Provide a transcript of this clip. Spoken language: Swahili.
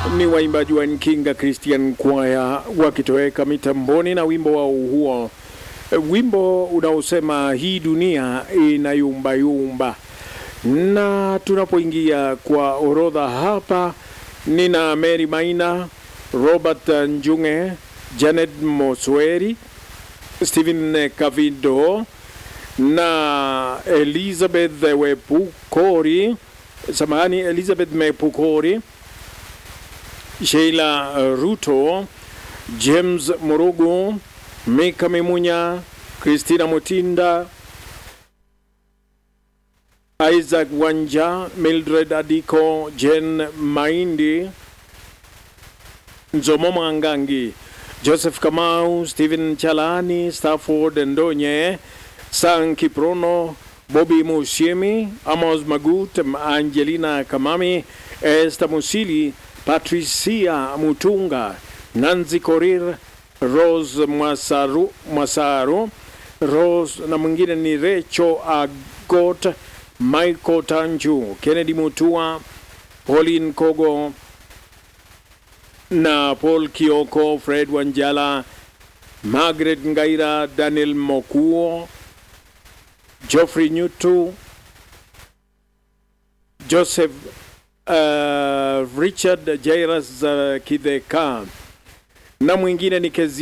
ni waimbaji wa Nkinga Christian Choir wakitoweka mitamboni na wimbo wao huo, wimbo unaosema hii dunia inayumbayumba. Na tunapoingia kwa orodha hapa, nina Mary Maina, Robert Njunge, Janet Mosweri, Stephen Kavido na Elizabeth Wepukori, samahani, Elizabeth Mepukori, Sheila Ruto, James Murugu, Mika Mimunya, Christina Mutinda, Isaac Wanja, Mildred Adiko, Jen Maindi, Nzomo Mwangangi, Joseph Kamau, Stephen Chalani, Stafford Ndonye, San Kiprono, Bobby Musiemi, Amos Magut, Angelina Kamami, Esther Musili, Patricia Mutunga, Nanzi Korir, Rose Mwasaru, Mwasaru, Rose na mwingine ni Recho Agot, Michael Tanju, Kennedy Mutua, Pauline Kogo na Paul Kioko, Fred Wanjala, Margaret Ngaira, Daniel Mokuo, Geoffrey Nyutu, Joseph uh, Richard Jairus uh, Kidheka na mwingine ni Kezi